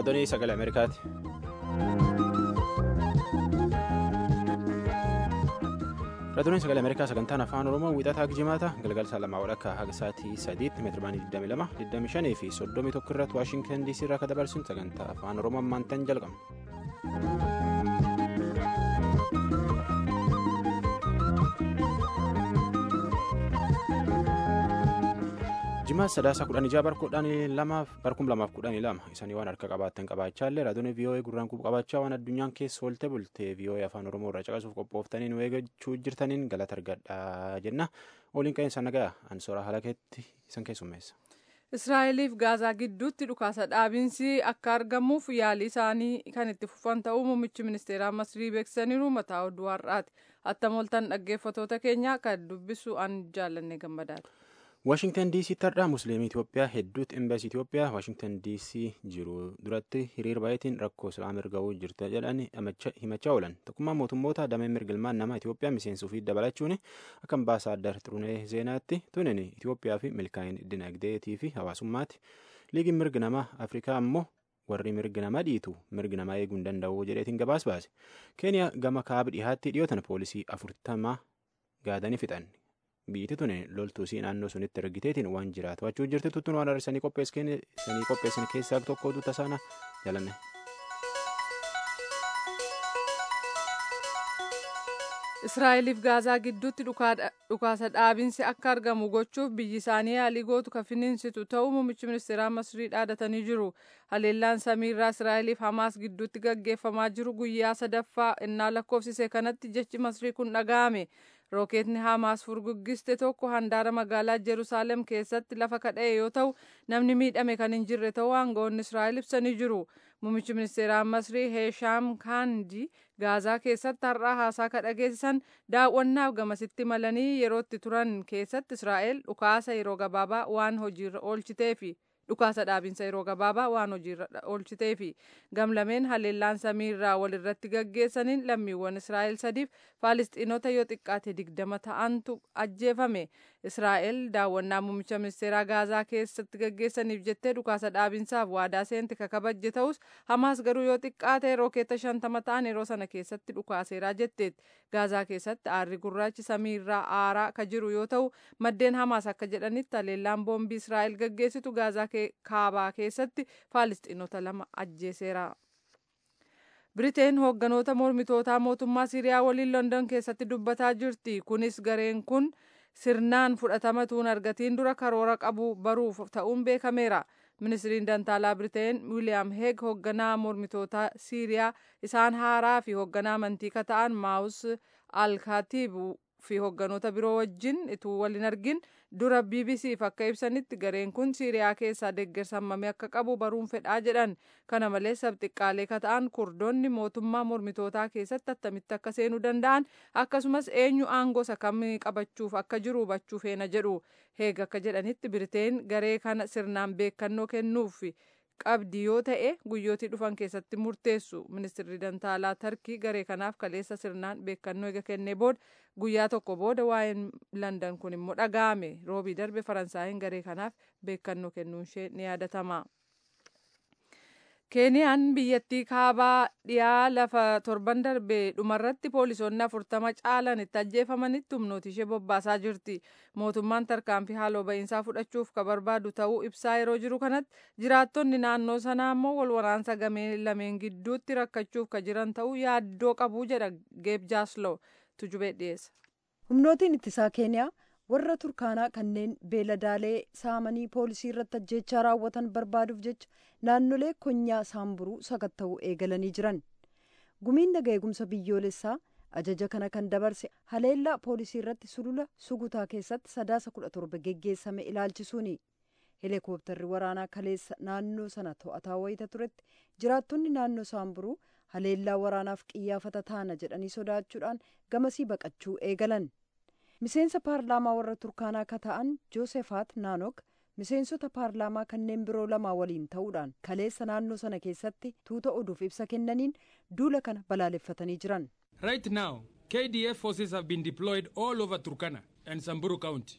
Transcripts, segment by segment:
raadiyoo sagalee ameerikaati. raadiyoo sagalee ameerikaa sagantaan afaan oromoo wiixataa jimaata galgala lamaa walakkaa haga sa'aatii sadiitti meetirabaanii 22 25 fi 31 irratti waashintan diisii irraa kan dabarsuun sagantaa afaan oromoo ammaantan jalqabna. jimaata sadaasa kudhan ijaa barkuudhaan lamaaf barkum lamaaf kudhanii lama isaanii waan harka qabaattan qabaachaallee raadiyoo vii'oo'ee gurraan quba qabaachaa waan addunyaan keessa oolte bultee vii'oo'ee afaan oromoo irraa caqasuuf qophooftaniin eeggachuu jirtaniin galata argadhaa jenna waliin qeensa nagaa ansoora halakeetti isan keessummeessa. israa'eliif gaazaa gidduutti dhukaasa dhaabinsi akka argamuuf yaalii isaanii kan itti fufan ta'uu muummichi ministeeraa masrii beeksisaniiru mataa oduu har'aati attamoltan dhaggeeffatoota keenya kan dubbisu an jaallanne gammadaati. waashingtan dc tardhaa musliimii itiyoophiyaa hedduutti embaasii itiyoophiyaa waashingtan dc jiru duratti hiriir baay'eetiin rakkoo islaam erga'uu jirta jedhanii himachaa oolan tokkummaa mootummoota damee mirgilmaan nama itiyoophiyaa miseensuu fi dabalachuun akka ambaasaaddar xurunee zeenaatti tunin itiyoophiyaa fi milkaa'in dinagdeetii fi hawaasummaatti liigiin mirgi namaa afrikaa ammoo warri mirgi namaa dhiitu mirgi namaa eeguu hin danda'u jedheetiin gabaas baase keeniyaa gama kaaba dhihaatti dhiyootan poolisii afurtama gaadanii fixan. biyyatti tuni loltuusii naannoo sunitti ergiteetiin waan jiraatu achuu jirti tuttuun waan har'isanii qopheessan keessaa tokko oduu tasaana jalanne. israa'eliif gaazaa gidduutti dhukaasa dhaabinsi akka argamu gochuuf biyyi isaanii yaalii gootu kan finiinsitu ta'uu muummichi ministeeraa masrii dhaadatanii jiru haleellaan samiirraa israa'eliif hamaas gidduutti gaggeeffamaa jiru guyyaa sadaffaa innaa lakkoofsise kanatti jechi masrii kun dhaga'ame rookeetni hamaas furguggiste tokko handaara magaalaa jeruusaalem keessatti lafa kadha'e yoo ta'u namni miidhame kan hin jirre ta'uu aangawoonni israa'el ibsanii jiru muummichi ministeeraa masrii heeshaam kaandi gaazaa keessatti har'aa haasaa kadhageessisan daawwannaaf gamasitti malanii yerootti turan keessatti israa'el dhukaasa yeroo gabaabaa waan hojiirra oolchiteefi dhukaasa dhaabinsa yeroo gabaabaa waan hojiirra oolchiteefi gamlameen haleellaan samiirraa walirratti gaggeessaniin lammiiwwan israa'el sadiif faalistiinota yoo xiqqaate digdama ta'antu ajjeefame israa'el daawwannaa muummicha ministeeraa gaazaa keessatti gaggeessaniif jettee dhukaasa dhaabinsaaf waadaa seente kakabajje ta'us hamaas garuu yoo xiqqaate rookeeta shantama ta'an yeroo sana keessatti dhukaaseeraa jetteetti gaazaa keessatti aarri gurraachi samiirraa aaraa ka jiru yoo ta'u maddeen hamaas akka jedhanitti haleellaan boombii israa'el gaggeessitu gaazaa kaabaa keessatti faalistiinota lama ajjeeseera. biriteen hoogganoota mormitootaa mootummaa siiriyaa waliin london keessatti dubbataa jirti kunis gareen kun sirnaan fudhatama tuun argatiin dura karoora qabu baruuf ta'uun beekameera ministiriin dantaalaa biriteen wiiliyaam heeg hoogganaa mormitootaa siiriyaa isaan haaraa fi hoogganaa amantii kata'an maawus alkaatiibu fi hoogganoota biroo wajjin ituu waliin argin dura bbcf akka ibsanitti gareen kun siiriyaa keessaa deeggarsa hammamii akka qabu baruun fedhaa jedhan kana malees sabxiqqaalee kata'an kurdoonni mootummaa mormitootaa keessatti attamitti akka seenuu danda'an akkasumas eenyu aangoo isa kamii qabachuuf akka jiru hubachuu feena jedhu heeg akka jedhanitti biriteen garee kana sirnaan beekannoo kennuuf qabdi yoo ta'e guyyootii dhufan keessatti murteessu ministirri dantaalaa tarkii garee kanaaf kaleessa sirnaan beekannoo eega kennee booda guyyaa tokko booda waa'een landan kun immoo dhaga'ame roobii darbe faransaayiin garee kanaaf beekannoo kennuun ishee ni yaadatama. keeniyaan biyyattii kaabaa dhiyaa lafa torban darbe dhumarratti poolisoonni afurtama caalan itti ajjeefamanitti humnooti ishee bobbaasaa jirti mootummaan tarkaanfii haaloo ba'iinsaa fudhachuuf ka barbaadu ta'uu ibsaa yeroo jiru kanatti jiraattonni naannoo sanaa immoo wal waraansa gamee lameen gidduutti rakkachuuf ka jiran ta'uu yaaddoo qabuu jedha geeb jaasloo tujubee dhiyeessa. humnootiin ittisaa keeniyaa warra turkaanaa kanneen beeladaalee saamanii poolisii irratti ajjeechaa raawwatan barbaaduuf jecha naannolee konyaa saamburuu sakatta'uu eegalanii jiran gumiin naga eegumsa biyyoolessaa ajaja kana kan dabarse haleellaa poolisii irratti sulula sugutaa keessatti sadaasa kudha torba geggeessame ilaalchisuuni heelikooptarri waraanaa kaleessa naannoo sana to'ataa wayita turetti jiraattonni naannoo saamburuu haleellaa waraanaaf qiyyaafata taana jedhanii sodaachuudhaan gamasii baqachuu eegalan. miseensa paarlaamaa warra turkaanaa akka ta'an joosefaat naanok miseensota paarlaamaa kanneen biroo lamaa waliin ta'uudhaan kaleessa naannoo sana keessatti tuuta oduuf ibsa kennaniin duula kana balaaleffatanii jiran. Right now, KDF forces have been deployed all over Turkana and Samburu County.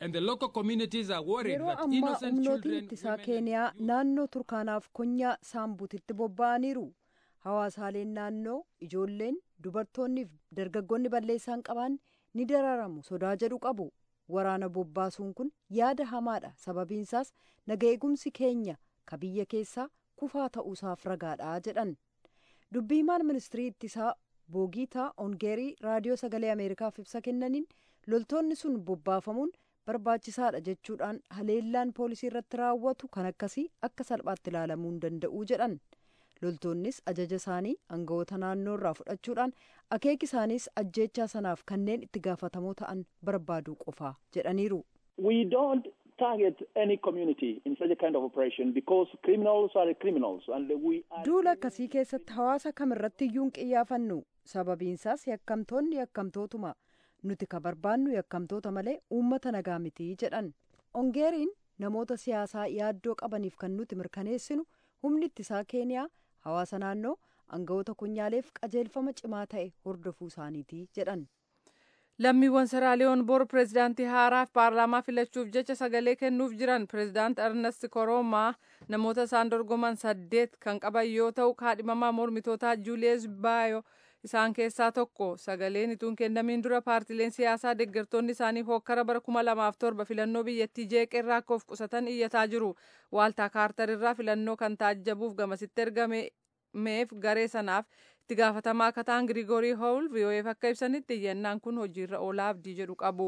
yeroo ammaa humnootiin ittisaa keeniyaa naannoo turkaanaaf konyaa saambuutitti bobba'aniiru hawaasaaleen naannoo ijoolleen dubartoonniif dargaggoonni balleessaan qaban ni dararamu sodaa jedhu qabu waraana bobbaasuun kun yaada hamaadha sababiinsaas naga eegumsi keenya ka biyya keessaa kufaa ta'uusaaf ragaadha jedhan dubbiimaan ministirii ittisaa boogiitaa ongeerii raadiyoo sagalee ameerikaaf ibsa kennaniin loltoonni sun bobbaafamuun barbaachisaadha jechuudhaan haleellaan poolisii irratti raawwatu kan akkasii akka salphaatti ilaalamuu hin danda'u jedhan loltoonnis ajaja isaanii aangawoota naannoo irraa fudhachuudhaan akeeki isaaniis ajjeechaa sanaaf kanneen itti gaafatamoo ta'an barbaaduu qofaa jedhaniiru. We don't target any community in such a kind of operation because criminals are criminals and we are... Duula akkasii keessatti hawaasa kamirratti iyyuu hin qiyyaafannu sababiinsaas yakkamtoonni yakkamtootuma nuti ka barbaannu yakkamtoota malee uummata nagaa mitii jedhan ongeeriin namoota siyaasaa yaaddoo qabaniif kan nuti mirkaneessinu humni ittisaa keeniyaa hawaasa naannoo aangawoota konyaaleef qajeelfama cimaa ta'e hordofuu isaaniiti jedhan. lammiiwwan seraaliyoon bor pireezidaantii haaraaf paarlaamaa filachuuf jecha sagalee kennuuf jiran pireezidaant ernest koroomaa namoota isaan dorgoman saddeet kan qaban yoo ta'u kaadhimamaa mormitootaa juuliyes baayo isaan keessaa tokko sagaleen ituun kennamiin dura paartileen siyaasaa deeggartoonni isaanii hokkara bara kuma lamaaf torba filannoo biyyattii jeeqeerraa akka of qusatan iyyataa jiru waaltaa kaartarirraa filannoo kan taajjabuuf gamasitti ergameef garee sanaaf itti gaafatamaa akka ta'an Giriigoorii Howl VOAf akka ibsanitti iyyannaan kun hojiirra oolaa abdii jedhu qabu.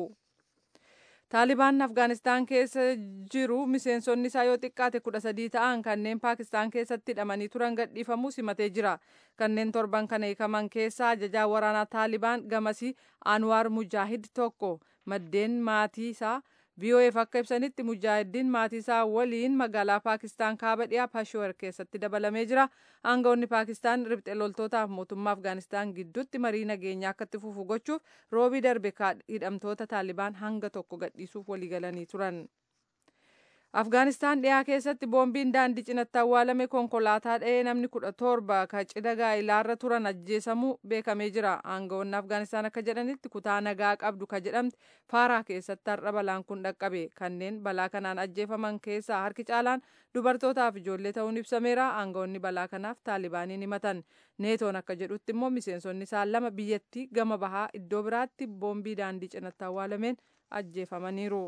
Taalibaan Afgaanistaan keessa jiru miseensonni isaa yoo xiqqaate kudha sadii ta'an kanneen Paakistaan keessatti hidhamanii turan gadhiifamuu simatee jira. Kanneen torban kana hiikaman keessaa ajajaa waraanaa Taalibaan gamasii Anwaar Mujaahid tokko maddeen maatii isaa VOAf akka ibsanitti mujaahidiin maatii isaa waliin magaalaa Paakistaan kaaba dhiyaa Peshawar keessatti dabalamee jira. Aangawoonni Paakistaan riphxe loltootaaf mootummaa Afgaanistaan gidduutti marii nageenyaa akka itti fufu gochuuf roobii darbe hidhamtoota Taalibaan hanga tokko gadhiisuuf waliigalanii turan. Afgaanistaan dhiyaa keessatti boombiin daandii cinatti awwaalame konkolaataa dha'ee namni kudha torba ka cidha gaa'ilaarra turan ajjeesamuu beekamee jira. Aangawoonni Afgaanistaan akka jedhanitti kutaa nagaa qabdu ka jedhamte faaraa keessatti har'a balaan kun dhaqqabe. Kanneen balaa kanaan ajjeefaman keessaa harki caalaan dubartootaaf ijoollee ta'uun ibsameera. Aangawoonni balaa kanaaf taalibaaniin himatan. Neetoon akka jedhutti immoo miseensonni isaa lama biyyattii gama bahaa iddoo biraatti boombii daandii cinatti awwaalameen ajjeefamaniiru.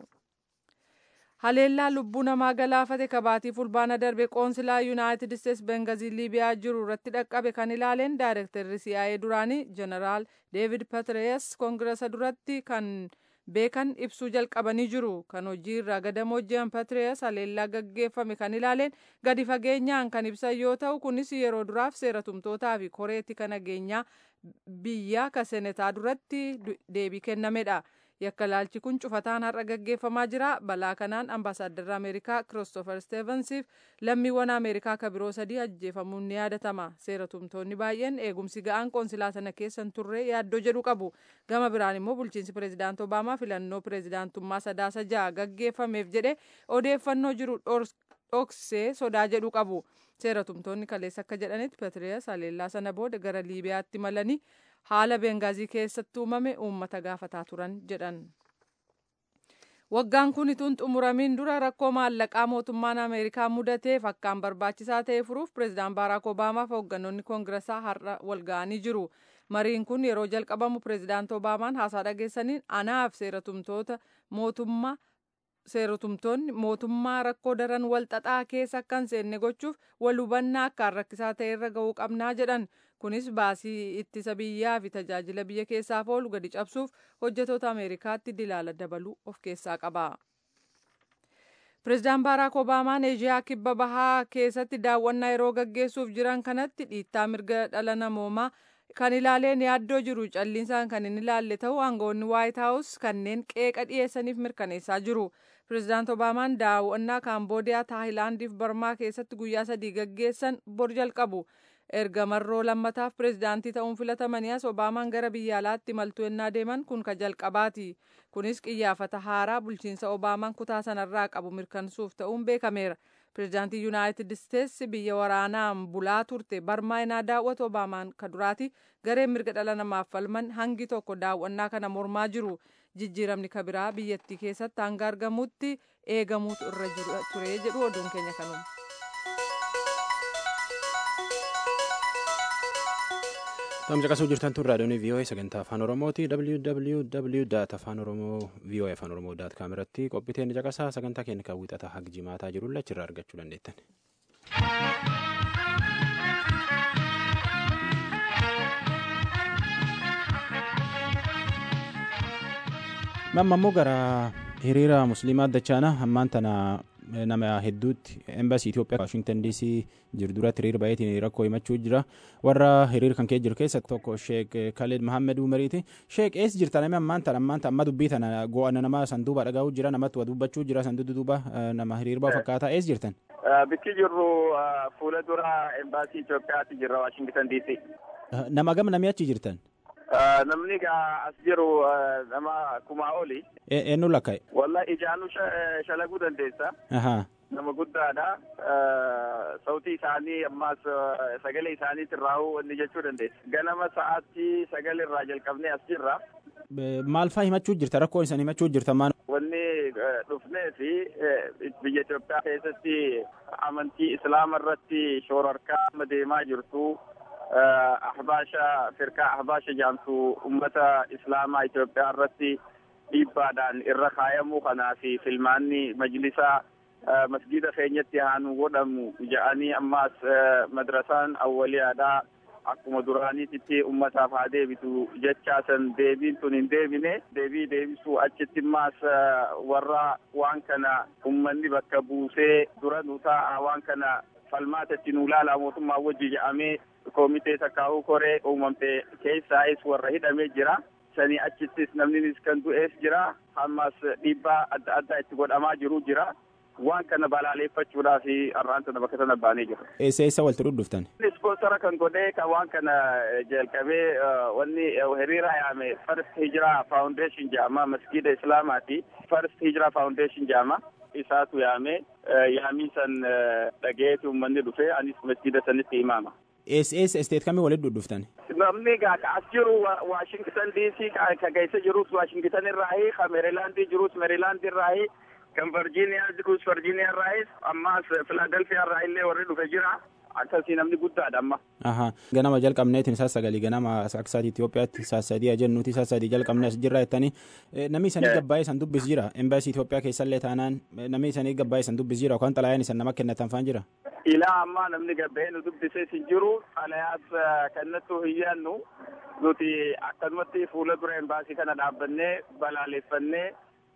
haleellaa lubbuu namaa galaafate kabaatii fulbaana darbe qoonsilaa yuunaayitid isteets bengazii liibiyaa jiru irratti dhaqqabe kan ilaaleen daayirektarri siyaa'ee duraanii jeneraal deevid patrees koongiresa duratti kan beekan ibsuu jalqabanii jiru kan hojii irraa gadamoo jiran patrees haleellaa gaggeeffame kan ilaaleen gadi fageenyaan kan ibsan yoo ta'u kunis yeroo duraaf seera tumtootaa fi koreetti kan nageenyaa biyyaa ka senetaa duratti deebii kennamedha. yakka laalchi kun cufataan har'a gaggeeffamaa jira balaa kanaan ambaasaaddarri ameerikaa kiristoofer steevensiif lammiiwwan ameerikaa ka biroo sadii ajjeefamuun ni yaadatama seera tumtoonni baay'een eegumsi ga'aan qoonsilaa sana keessan turre yaaddoo jedhu qabu gama biraan immoo bulchiinsi pireezidaant obaamaa filannoo pireezidaantummaa sadaasa ja'a gaggeeffameef jedhe odeeffannoo jiru dhoksee sodaa jedhu qabu seera tumtoonni kaleessa akka jedhanitti petriyaas haleellaa sana booda gara liibiyaatti malanii haala bengaazii keessatti uumame uummata gaafataa turan jedhan. Waggaan kun ituun xumuramiin dura rakkoo maallaqaa mootummaan Ameerikaa mudateef akkaan barbaachisaa ta'e furuuf pireezidaant Baaraak Obaamaa fi hoogganoonni koongiresaa har'a wal ga'anii jiru. Mariin kun yeroo jalqabamu pireezidaant Obaamaan haasaa dhageessaniin anaaf seeratumtoota mootummaa seeratumtoonni mootummaa rakkoo daran wal xaxaa keessa akka hin seenne gochuuf wal hubannaa akkaan rakkisaa ta'e irra ga'uu qabnaa jedhan. Kunis baasii ittisa biyyaa fi tajaajila biyya keessaaf oolu gadi cabsuuf hojjetoota Ameerikaatti dilaala dabaluu of keessaa qaba. Pireezidaant Baaraak Obaamaan Eeshiyaa kibba bahaa keessatti daawwannaa yeroo gaggeessuuf jiran kanatti dhiittaa mirga dhala namoomaa kan ilaaleen yaaddoo jiru calliinsaan kan hin ilaalle ta'uu aangawoonni waayit haawus kanneen qeeqa dhiyeessaniif mirkaneessaa jiru. Pireezidaant Obaamaan daawwannaa Kaamboodiyaa, Taayilaandii fi Barmaa keessatti guyyaa sadii gaggeessan bor jalqabu. erga marroo lammataaf pireezidaantii ta'uun filatamanii as obaamaan gara biyya alaatti imaltuu ennaa deeman kun ka jalqabaati kunis qiyyaafata haaraa bulchiinsa obaamaan kutaa sanarraa qabu mirkansuuf ta'uun beekameera pirezidaantii yuunaayitid isteetsi biyya waraanaan bulaa turte barmaa inaa daawwatu obaamaan ka duraati gareen mirga dhala namaaf falman hangi tokko daawwannaa kana mormaa jiru jijjiiramni kabiraa biyyattii keessatti hanga argamutti eegamuutu irra ture jedhu oduun keenya kanuma. Tam caqasuu jirtan tun raadiyoon VOA sagantaa afaan Oromooti www afaan oromoo VOA afaan oromoo daat kaam irratti qophiiteen caqasaa sagantaa keenya kan wixata hanga jimaataa jiru achirraa argachuu dandeettan. Mamma immoo gara hiriira musliimaa dachaana ammaan tana nama hedduutti embaasii Itoophiyaa Waashingtan DC jiru duratti hiriira baay'eetiin rakkoo himachuu jira. Warra hiriira kan kee jiru keessa tokko Sheek Khalid Mahammed Umariiti. Sheek eessa jirta namni ammaan tana ammaan tana amma dubbii tana go'ana nama sanduuba dhagahu jira namatti waa dubbachuu jira sanduuba duuba nama hiriirbaa fakkaata eessa jirtan? Bikki jirru fuula dura embaasii Itoophiyaatti jirra Waashingtan DC. Nama gam namni achi jirtan? Namni as jiru nama kumaa oli. Eenyu lakka'e? Wallahi ijaanuu shalaguu dandeessa. Nama guddaadha. Sautii isaanii ammaas sagalee isaaniitiin raawuu wanni jechuu dandeessa. Ganama sa'aatti sagalee irraa jalqabnee as jirra. Maal fa'aa himachuu jirta? Rakkoo isan himachuu jirta maal? Wanni dhufnee fi biyya Itoophiyaa keessatti amantii Islaama irratti shoorarkaa deemaa jirtu. ahbaasha firkaa ahbaasha jaamtu ummata islaamaa Itoophiyaa irratti dhiibbaadhaan irra kaayamuu kanaa fi filmaanni majlisa masjida keenyatti haanu godhamu ja'anii ammaas madrasaan awwaliyaadhaa akkuma duraaniititti ummataaf haa deebitu jechaa san deebiin tun hin deebine deebii deebisuu achitti ammaas warra waan kana ummanni bakka buusee dura nu taa'a waan kana falmaatatti nu laalaa mootummaa wajji ja'amee koomitee takkaa'uu koree uumamte keessaayis warra hidhamee jira. Sanii achittis namnis kan du'ees jira. Ammas dhiibbaa adda addaa itti godhamaa jiru jira. Waan kana balaaleeffachuudhaaf har'aan tana bakka sana baanee jira. Eessa eessa walitti dhudhuftan? Ispoonsara kan godhee kan waan kana jalqabee wanni hiriira yaame First Hijraa Foundation jedhama masgiida Islaamaati. First Hijraa Foundation jedhama. Isaatu yaame yaamii san dhageetu uummanni dhufee anis masgiida sanitti imaama. eessa eessa isteet kamii walitti dhudhuftan? Namni gaa as jiru Waashingtan DC ka keessa jirus Waashingtan irraahi ka Meerilaandii jirus Meerilaandii irraahi kan Virgiiniyaa jirus Virgiiniyaa irraahis ammaas Filaadelfiyaa irraa illee warri dhufe jira. Akkasii namni guddaadha amma. Aha ganama jalqabneetiin isaa sagalii ganama akka sa'aatii Itoophiyaatti isaa sadii ajennuuti isaa sadii jalqabnee as jirra jettanii namni isanii gabbaa'ee san dubbis jira embaasii Itoophiyaa keessallee taanaan namni isanii gabbaa'ee san dubbis jira yookaan xalayaan isan nama kennatan faan jira. Ilaa ammaa namni gabba'ee nu dubbisee hin jiru xalayaas kennattuu hin yaannu nuti akkanumatti fuula dura embaasii kana dhaabbannee balaaleeffannee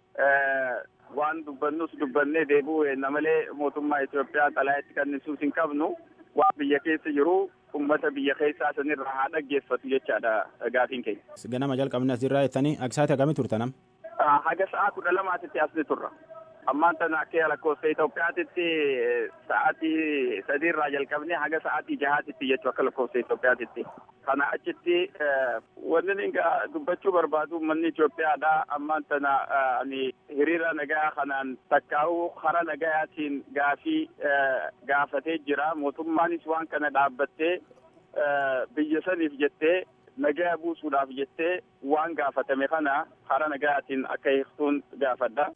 waan dubbannus dubbannee deebi'uu malee mootummaa Itoophiyaa xalayaatti kennisuus hin qabnu. waan biyya keessa jiru ummata biyya keessaa sanirraa haa dhaggeeffatu jechaadha gaafiin keenya. Ganama jalqabne asirraa jettanii aksaati hagamii turtanam? Haga sa'a kudha lamaatitti asni turra. Ammaan tana akka lakkoofsa Itoophiyaatitti sa'aatii sadiirraa jalqabnee haga sa'aatii jahaatitti jechuu akka lakkoofsa Itoophiyaatitti. Kana achitti wanni inni dubbachuu barbaadu manni Itoophiyaadha. Ammaan tana hiriira nagaa kanaan takkaa'uu hara nagayaatiin gaafii gaafatee jira. Mootummaanis waan kana dhaabbattee biyya saniif jettee nagaa buusuudhaaf jettee waan gaafatame kana hara nagayaatiin akka hiiktuun gaafadha.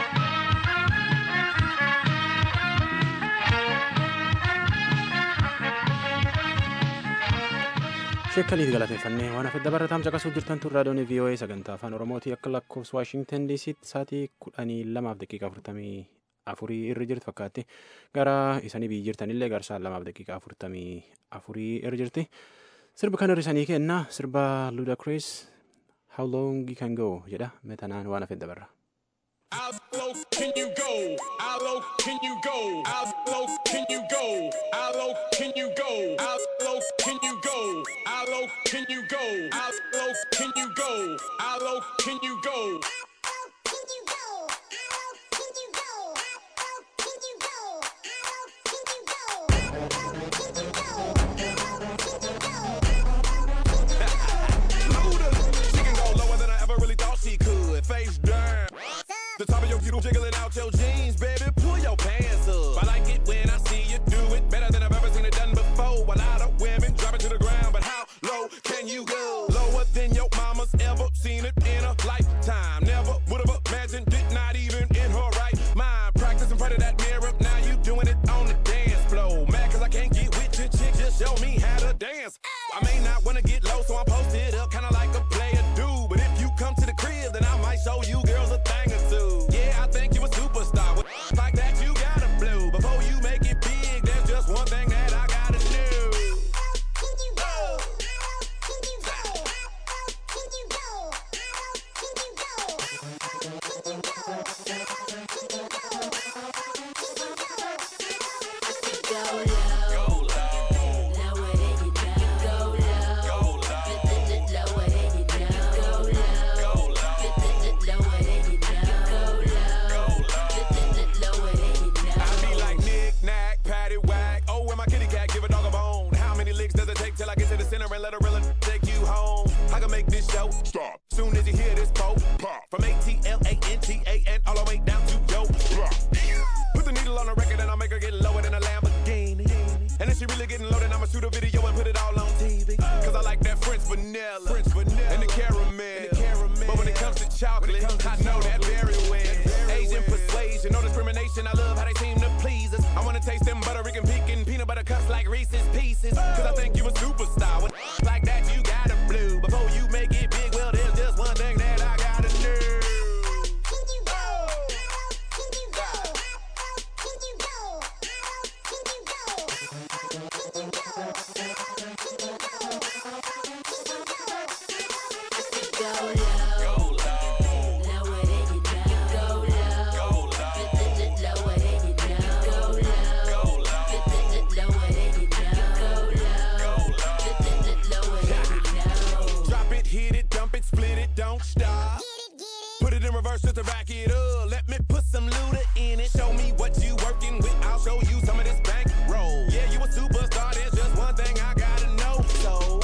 sheekkaliif galateeffannee waan hafe dabarataam caqasuu jirtan tun raadiyoon VOA sagantaa afaan oromootii akka lakkoofsa waashingtan diisiitti sa'aatii kudhanii lamaaf daqiiqa afurtamii afurii irra jirti fakkaatti gara isanii biyyi jirtanillee garsaan lamaaf daqiiqa afurtamii afurii irra jirti sirba kan hirrisanii kenna sirba ludacris how long you can go jedha metanaan waan hafe dabarra. How low can you go? How low can you go? How low can you go? How low can you go? How low can you go? How low can you go? How low can you go? How low can you go? Face down. The top of your feet jiggling out your jeans, baby. Pull your pants up. I like it when chocolate. I know that very well. Asian persuasion, no discrimination. I love how they seem to please us. I wanna taste them Puerto Rican pecan peanut butter cups like Reese's Pieces. Cause I think you a superstar. With like that, you gotta blue. Before you make it big, well, there's just one thing that I gotta do. Drop it, hit it, dump it, split it, don't stop. Put it in reverse just to back it up. Let me put some looter in it. Show me what you working with. I'll show you some of this bank roll. Yeah, you a superstar. There's just one thing I gotta know. So.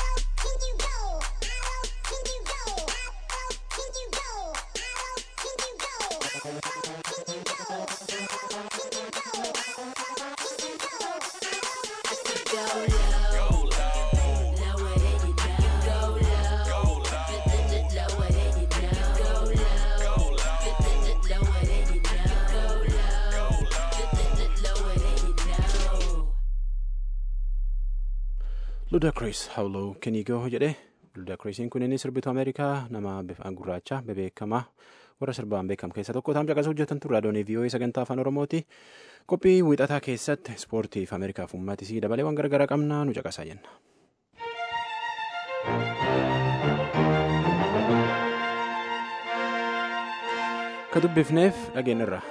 Ludacris How Low Can You Go jedhe Ludacrisiin kun inni sirbitu Ameerikaa nama bifa gurraacha bebeekamaa warra sirbaan beekamu keessaa tokko ta'am caqasa hojjetan turre adoonii vii'oo'ee sagantaa afaan oromooti qophii wiixataa keessatti ispoortiif Ameerikaaf uummatisii dabalee waan garagaraa qabna nu caqasaa jenna. Ka dubbifneef dhageenyarra.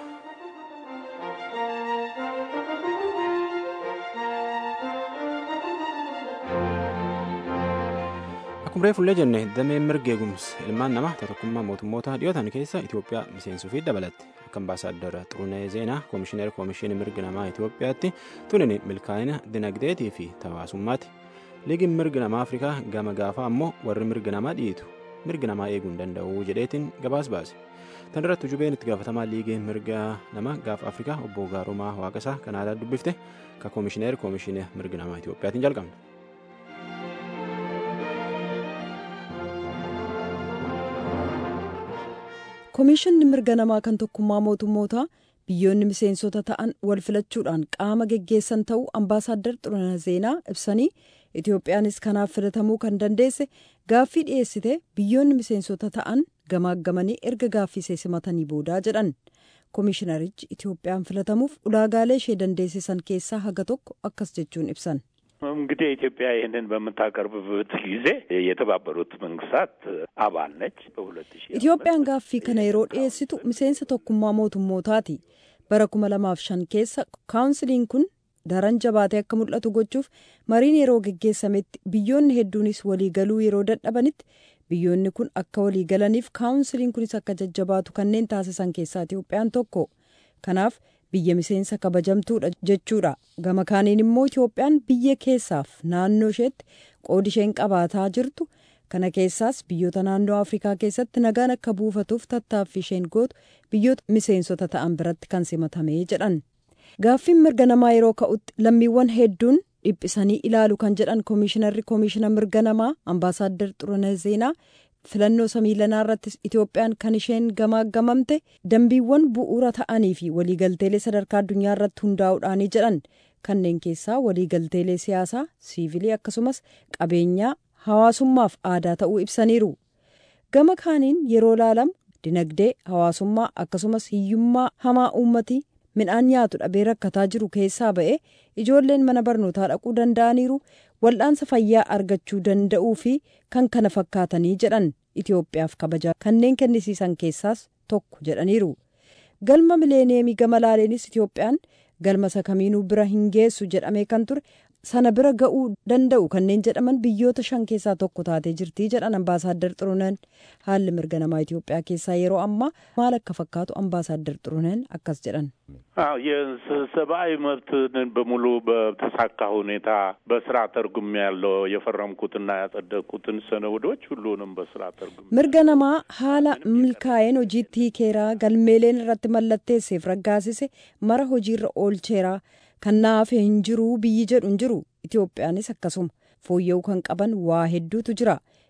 Akkuma reefullee jenne dameen mirga eegumsa ilmaan namaa tokkummaa mootummoota dhiyootan keessa Itoophiyaa miseensuu fi dabalatti akka ambaasaaddara Xurunee Zeenaa koomishineera koomishinii mirga namaa Itoophiyaatti tunin milkaa'ina dinagdeetii fi tawaasummaati. Liigiin mirga namaa Afrikaa gama gaafaa ammoo warri mirga namaa dhiitu mirga namaa eeguu hin danda'u jedheetiin gabaas baase. Tan irratti jubeen itti gaafatamaa liigii mirga namaa gaafa Afrikaa obbo Gaarumaa Waaqasaa kan aadaa dubbifte ka koomishineera koomishinii mirga namaa Itoophiyaatiin jalqabne. Komishinni mirga namaa kan tokkummaa mootummootaa biyyoonni miseensota ta'an wal filachuudhaan qaama geggeessan ta'uu ambaasaaddar Xurunee Zeenaa ibsanii Itoophiyaanis kanaaf filatamuu kan dandeesse gaaffii dhiyeessite biyyoonni miseensota ta'an gamaaggamanii erga gaaffii simatanii boodaa jedhan. Komishinarichi Itoophiyaan filatamuuf ulaagaalee ishee dandeessisan keessaa haga tokko akkas jechuun ibsan. እንግዲህ ኢትዮጵያ ይህንን በምታቀርብበት ጊዜ የተባበሩት መንግስታት አባል ነች። በሁለት ሺህ Itoophiyaan gaaffii kana yeroo dhiyeessitu miseensa tokkummaa mootummootaati. Bara kuma lamaaf shan keessa kaawunsiliin kun daran jabaatee akka mul'atu gochuuf mariin yeroo geggeessametti biyyoonni hedduunis waliigaluu yeroo dadhabanitti biyyoonni kun akka waliigalaniif kaawunsiliin kunis akka jajjabaatu kanneen taasisan keessaa Itoophiyaan tokko. Kanaaf biyya miseensa kabajamtuudha jechuudha. Gama kaaniin immoo Itoophiyaan biyya keessaaf naannoo isheetti qoodi isheen qabaataa jirtu kana keessaas biyyoota naannoo Afrikaa keessatti nagaan akka buufatuuf tattaaffii isheen gootu biyyoota miseensota ta'an biratti kan simatamee jedhan. Gaaffiin mirga namaa yeroo ka'utti lammiiwwan hedduun dhiphisanii ilaalu kan jedhan koomishinarri koomishina mirga namaa ambaasaaddar Xurunee Zeenaa filannoo samiilanaa irrattis Itoophiyaan kan isheen gamaaggamamte dambiiwwan bu'uura ta'anii fi waliigalteelee sadarkaa addunyaa irratti hundaa'uudhaanii jedhan kanneen keessaa waliigalteelee siyaasaa siivilii akkasumas qabeenyaa hawaasummaaf aadaa ta'uu ibsaniiru. Gama kaaniin yeroo laalamu dinagdee hawaasummaa akkasumas hiyyummaa hamaa uummatii midhaan nyaatu dhabee rakkataa jiru keessaa ba'ee ijoolleen mana barnootaa dhaquu danda'aniiru wal'aansa fayyaa argachuu danda'uu fi kan kana fakkaatanii jedhan Itoophiyaaf kabajaa kanneen kennisiisan keessaas tokko jedhaniiru. Galma mileeneemii gama laaleenis Itoophiyaan galma isa kamiinuu bira hin geessu jedhamee kan ture sana bira ga'uu danda'u kanneen jedhaman biyyoota shan keessaa tokko taatee jirtii jedhan ambaasaaddar Xuruneen haalli mirga namaa Itoophiyaa keessaa yeroo ammaa maal akka fakkaatu ambaasaaddar Xuruneen akkas jedhan. አዎ የሰብአዊ መብትን በሙሉ በተሳካ ሁኔታ በስራ ተርጉም ያለው የፈረምኩትና ያጸደቅኩትን ሰነዶች ሁሉንም በስራ ተርጉም mirga namaa haala milkaa'een hojiitti hiikeeraa galmeeleen irratti mallatteesseef raggaasise mara hojiirra oolcheeraa kan naafee hin jiru biyyi jedhu hin jiru itoophiyaanis akkasuma fooyya'uu kan qaban waa hedduutu jira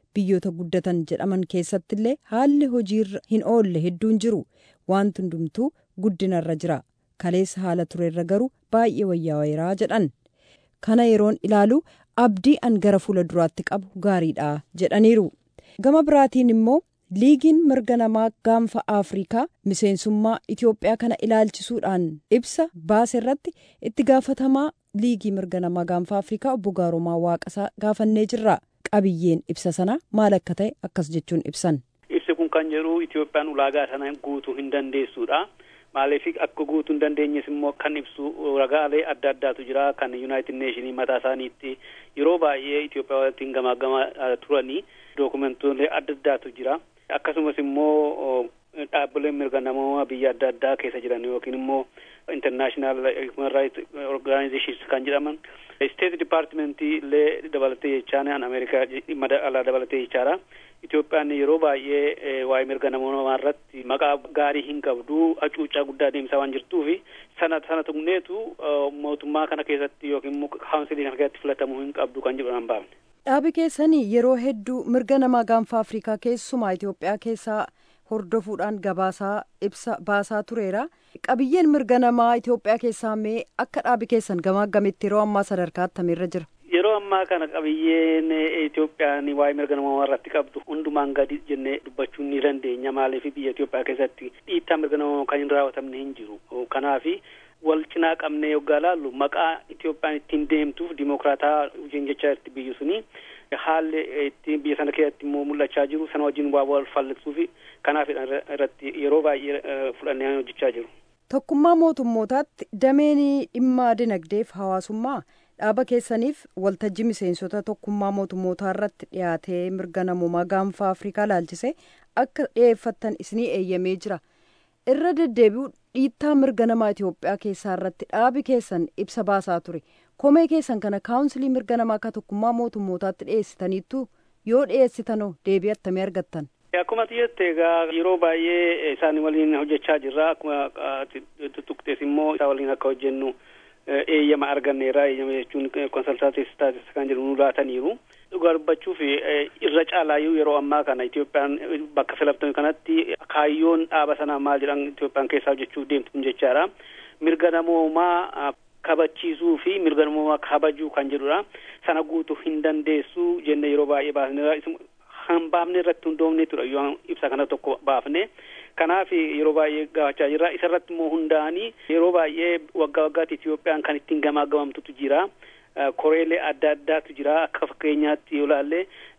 biyyoota guddatan jedhaman keessattillee haalli hojiirra hin oolle hedduun jiru wanti hundumtuu guddinarra jira kaleessa haala turerra garuu baay'ee wayyaa jedhan kana yeroon ilaalu abdii an gara fuula duraatti qabu gaariidha jedhaniiru gama biraatiin immoo liigiin mirga namaa gaanfa afrikaa miseensummaa itiyoophiyaa kana ilaalchisuudhaan ibsa baase irratti itti gaafatamaa liigii mirga namaa gaanfa afrikaa obbo Gaarumaa Waaqasaa gaafannee jirra qabiyyeen ibsa sana maal akka ta'e akkas jechuun ibsan. ibsi kun kan jedhu itiyoophiyaan ulaagaa sana guutuu hin dandeessuudha. maaliif akka guutuu hin dandeenyes immoo kan ibsu ragaalee adda addaatu jira kan yuunaayitid neeshinii mataa isaaniitti yeroo baay'ee Itoophiyaa waliin gamaagamaa turanii dookumentoolee adda addaatu jira akkasumas immoo dhaabbileen mirga namoomaa biyya adda addaa keessa jiran yookiin immoo international human rights organizations kan jedhaman state departmentii illee dabalatee jechaan an ameerikaa dhimma alaa dabalatee jechaadha Itoophiyaan yeroo baay'ee waa'ee mirga namoomaa irratti maqaa gaarii hin qabdu hacuuccaa guddaa deemsaa waan jirtuuf sana sana tuqneetu mootummaa kana keessatti yookiin immoo kaawunsilii kana keessatti filatamuu hin qabdu kan jedhu nan baafne. Dhaabi keessanii yeroo hedduu mirga namaa gaanfa Afrikaa keessumaa Itoophiyaa keessaa hordofuudhaan gabaasaa ibsa baasaa tureera. Qabiyyeen mirga namaa Itoophiyaa keessaa mee akka dhaabi keessan gamaa gamitti yeroo ammaa sadarkaa akkamiirra jira? Yeroo ammaa kana qabiyyeen Itoophiyaan waa'ee mirga namaa irratti qabdu hundumaan gadi jennee dubbachuu ni dandeenya. Maaliif biyya Itoophiyaa keessatti dhiittaa mirga namaa kan hin raawwatamne hin jiru. Kanaafi wal cinaa qabnee yoggaa laallu maqaa Itoophiyaan ittiin deemtuuf dimokiraataa hojiin jechaa jirti biyyi suni haalli ittiin biyya sana keessatti immoo mul'achaa jiru sana wajjin waa wal fallisuuf kanaaf irratti yeroo baay'ee fudhannee hojjechaa jiru. Tokkummaa mootummootaatti dameen dhimma dinagdeef hawaasummaa dhaaba keessaniif waltajjii miseensota tokkummaa mootummootaa irratti dhiyaatee mirga namoomaa gaanfa afrikaa laalchise akka dhiyeeffattan isinii eeyyamee jira. irra deddeebi'u dhiittaa mirga namaa Itoophiyaa keessaa irratti dhaabi keessan ibsa baasaa ture. Komee keessan kana kaawunsilii mirga namaa akka tokkummaa mootummootaatti dhiyeessitaniittu yoo dhiyeessitanoo deebii attamii argattan. Akkuma jette egaa yeroo baay'ee isaan waliin hojjechaa jirra. Akkuma tuttuqxees immoo isaa waliin akka hojjennu eeyyama arganneera. Eeyyama jechuun konsaltaatii staatis kan jedhu nu laataniiru. Dhugaa dubbachuuf irra caalaayyuu yeroo ammaa kana Itoophiyaan bakka filatame kanatti kaayyoon dhaaba sanaa maal jedhan Itoophiyaan keessaa hojjechuuf deemtu kun jechaadha. Mirga namoomaa kabachiisuu fi mirga namoomaa kabajuu kan jedhudha. Sana guutuu hin dandeessu jenne yeroo baay'ee baasneera. Kan baafne irratti hundoofne tura yoo ibsa kana tokko baafne. Kanaaf yeroo baay'ee gaafachaa jirra. Isa irratti immoo hundaa'anii yeroo baay'ee waggaa waggaatti Itoophiyaan kan ittiin gamaagamamtutu jira. koreelee adda addaatu jira akka fakkeenyaatti yoo ilaalle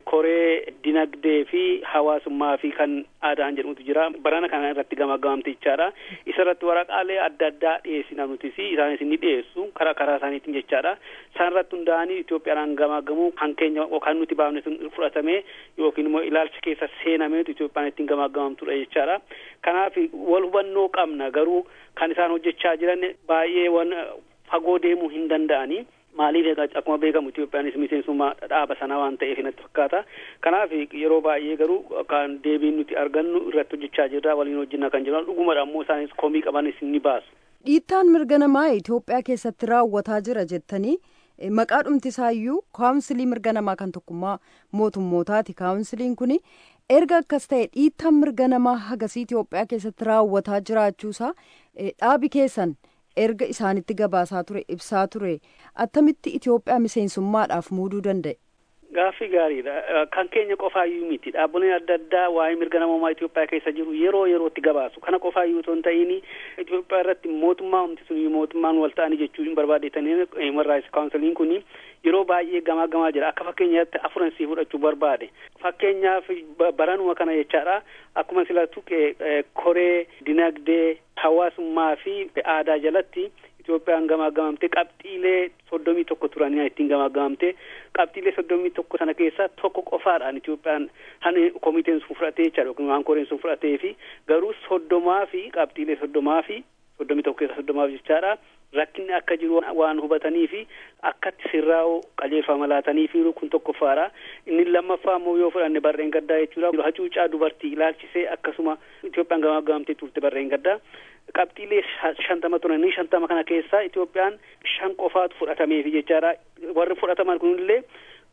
koree dinagdee fi hawaasummaa fi kan aadaan jedhamutu jira barana kana irratti gamaagamamte jechaadha isa irratti waraqaalee adda addaa dhiyeessina nutis isaanis ni dhiyeessu karaa karaa isaaniitiin jechaadha isaan irratti hundaa'anii Itoophiyaadhaan gamaagamuu kan keenya kan nuti baafne sun fudhatame yookiin immoo ilaalcha keessa seenameetu Itoophiyaan ittiin gamaagamamtudha jechaadha kanaaf wal hubannoo qabna garuu kan isaan hojjechaa jiran baay'ee wan fagoo deemuu hin danda'anii. maaliif egaa akkuma beekamu Itoophiyaanis miseensummaa dhaaba sanaa waan ta'eef natti fakkaata. Kanaaf yeroo baay'ee garuu kan deebiin nuti argannu irratti hojjechaa jirra waliin hojjenna kan jiran dhugumadha ammoo isaanis komii qabanis ni baasu. Dhiittaan mirga namaa Itoophiyaa keessatti raawwataa jira jettanii maqaa dhumtisaayyuu kaawunsilii mirga namaa kan tokkummaa mootummootaati. Kaawunsiliin kun erga akkas ta'e dhiittaan mirga namaa hagasii Itoophiyaa keessatti raawwataa jiraachuusaa dhaabi keessan. erga isaanitti gabaasaa ture ibsaa ture attamitti Itoophiyaa miseensummaadhaaf muuduu danda'e. Gaaffii gaariidha. Kan keenya qofaayyuu miti. Dhaabbileen adda addaa waa'ee mirga namoomaa Itoophiyaa keessa jiru yeroo yerootti gabaasu. Kana qofaayyuu otoo hin ta'in Itoophiyaa irratti mootummaa humti sun mootummaan wal ta'anii jechuu hin barbaadeetanii Human Rights Council kun yeroo baay'ee gamaa gamaa jira. Akka fakkeenyaatti afuransii fudhachuu barbaade. Fakkeenyaaf baranuma kana jechaadha. Akkuma sila tuqe koree dinagdee hawaasummaa fi aadaa jalatti Itoophiyaan gamaagamamte qabxiilee soddomii tokko turanii ittiin gamaagamamte qabxiilee soddomii tokko sana keessaa tokko qofaadhaan Itoophiyaan hani komiteen sun fudhatee jechaadha yookiin waan koreen sun fudhatee fi garuu soddomaa fi qabxiilee soddomaa fi soddomii tokko keessaa soddomaaf jechaadha rakkinni akka jiru waan hubatanii fi akkatti sirraa'u qajeelfama laatanii fi kun tokkoffaadha inni lammaffaa immoo yoo fudhanne barreen gaddaa jechuudha hacuucaa dubartii ilaalchisee akkasuma Itoophiyaan gamaagamamtee turte barreen gaddaa qabxiilee shantama turanii shantama kana keessaa Itoophiyaan shan qofaatu fudhatameefi jechaadha warri fudhataman kunillee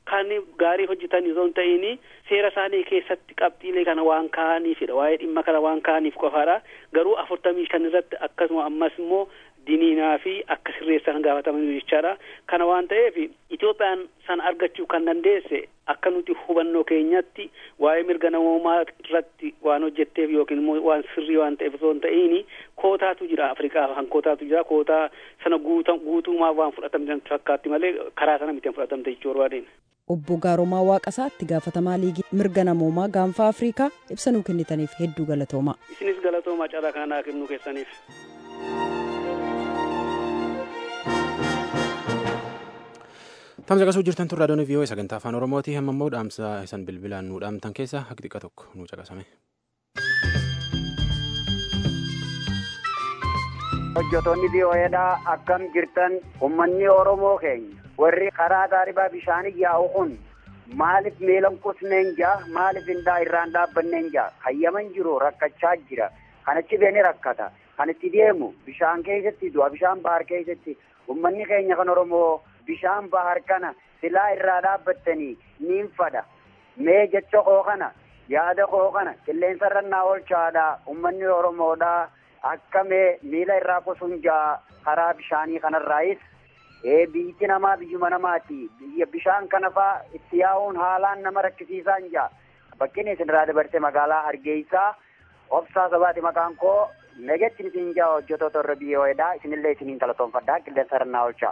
kan gaarii hojjetan osoo hin ta'in seera isaanii keessatti qabxiilee kana waan kaa'aniifidha waa'ee dhimma kana waan kaa'aniif qofaadha garuu afurtamii shan irratti akkasuma ammas immoo diniinaa fi akka sirreessan gaafatamanii jechaadha kana waan ta'eef Itoophiyaan san argachuu kan dandeesse akka nuti hubannoo keenyatti waa'ee mirga namoomaa irratti waan hojjetteef yookiin immoo waan sirrii waan ta'eef osoo hin ta'in kootaatu jira Afrikaa kan kootaatu jira kootaa sana guutuumaa waan fudhatamte fakkaatti malee karaa sana miti fudhatamte jechuu barbaadeen. Obbo Gaaromaa Waaqasaa itti gaafatamaa liigii mirga namoomaa gaanfa Afrikaa ibsa nuu kennitaniif hedduu galatooma. Isinis galatooma carraa kanaa kennuu keessaniif. Tamsa qasuu jirtan turraa doonii viiyoo sagantaa afaan Oromooti hamma immoo dhaamsa isan bilbilaan nuu dhaamtan keessa haqi xiqqa tokko nuu caqasame. hojjetoonni VOAdhaa akkam jirtan ummanni Oromoo keenya warri karaa taaribaa bishaanii yaa'u kun maaliif miilan qusneen jaa maaliif indaa irraan dhaabbanneen jaa hayyaman jiru rakkachaa jira kanachi beeni rakkata kan itti deemu bishaan keessatti du'a bishaan bahar keessatti ummanni keenya kan Oromoo bishaan bahar kana silaa irraa dhaabbattanii niin fadha mee jecha koo kana yaada koo kana qilleensa irrannaa oolchaadha ummanni Oromoodhaa akka mee miila irraa qusuun jaa karaa bishaanii kanarraayis ee biyyi namaa biyyuma namaati biyya bishaan kana faa itti yaa'uun haalaan nama rakkisiisaan jaa bakkin isinirraa dabarte magaalaa hargeysaa obsaa sabaati maqaan koo nagetti isin jaa hojjetoota irra biyyoodha isinillee isiniin galatoomfadhaa qilleensa irrannaa oolchaa.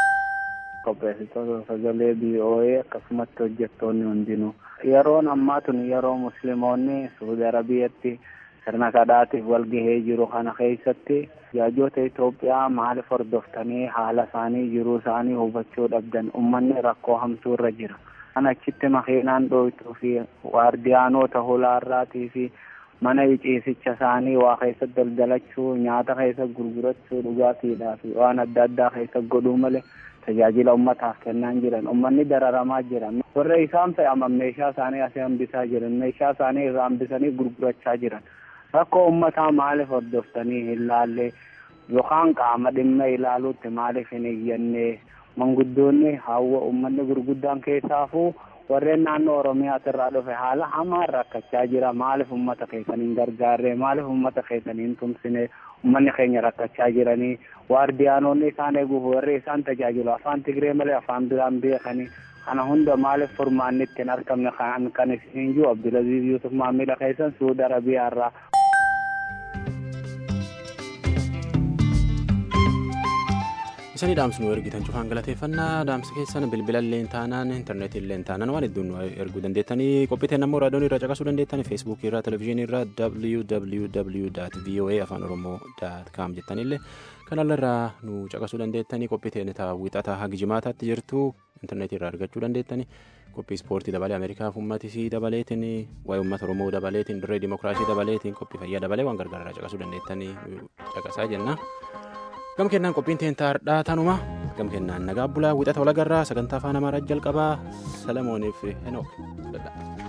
qopheessitoota sagalee BOA akkasumatti hojjettoonni hundinuu yeroon ammaa tun yeroo musliimoonni suudi arabiyyatti sirna kadhaatiif walgahee jiru kana keessatti jaajoota Itoophiyaa maaliif hordoftanii haala isaanii jiruu isaanii hubachuu dhabdan ummanni rakkoo hamtuu irra jira. Kan achitti makiinaan dhooftuu fi waardiyaanota hulaarraatii fi mana ciisicha isaanii waa keessa daldalachuu nyaata keessa gurgurachuu dhugaatiidhaa fi waan adda addaa keessa godhuu malee tajaajila ummataaf kennaan jiran ummanni dararamaa jiran warra isaan fe'aman meeshaa isaanii asii hambisaa jiran meeshaa isaanii irraa hambisanii gurgurachaa jiran rakkoo ummataa maaliif hordoftanii hin laalle yookaan qaama dhimma ilaaluutti maaliif hin iyyanne manguddoonni hawwa ummanni gurguddaan keessaafuu warreen naannoo oromiyaas irraa dhufe haala hamaan rakkachaa jira maaliif ummata keessaniin gargaarre maaliif ummata keessaniin tumsine ummanni keenya rakkachaa jiranii waardiyaanonni isaan eeguuf warri isaan tajaajilu afaan tigree malee afaan biraan beekanii kana hunda maaliif furmaanni ittiin argamne kan kan isin jiru abdulaziz yusuf maamila keessan suudi arabiyaa irraa isanii dhaamsinu ergitan cufaan galateeffannaa dhaamsa keessan bilbila illee taanaan intarneetii illee taanaan waan hedduun erguu dandeettanii qophiiteen ammoo raadiyoon irraa caqasuu dandeettanii feesbuukii irraa televezyiinii irraa www voa afaan oromoo com jettanillee kanallee irraa nu caqasuu dandeettanii qophiiteen wixataa hagi jimaataatti jirtu intarneetii irraa argachuu dandeettanii qophii ispoortii dabalee ameerikaaf uummatisii dabaleetiin waa'ee uummata oromoo dabaleetiin dirree dimokiraasii dabaleetiin qophii fayyaa dabalee waan gargaaraa caqasuu dandeettanii caqasaa jenna. gam kennaan qophiin teentaardhaa tanuma gam kennaan nagaa bulaa wixata walagarraa sagantaa afaan amaaraa jalqabaa salamooniif henook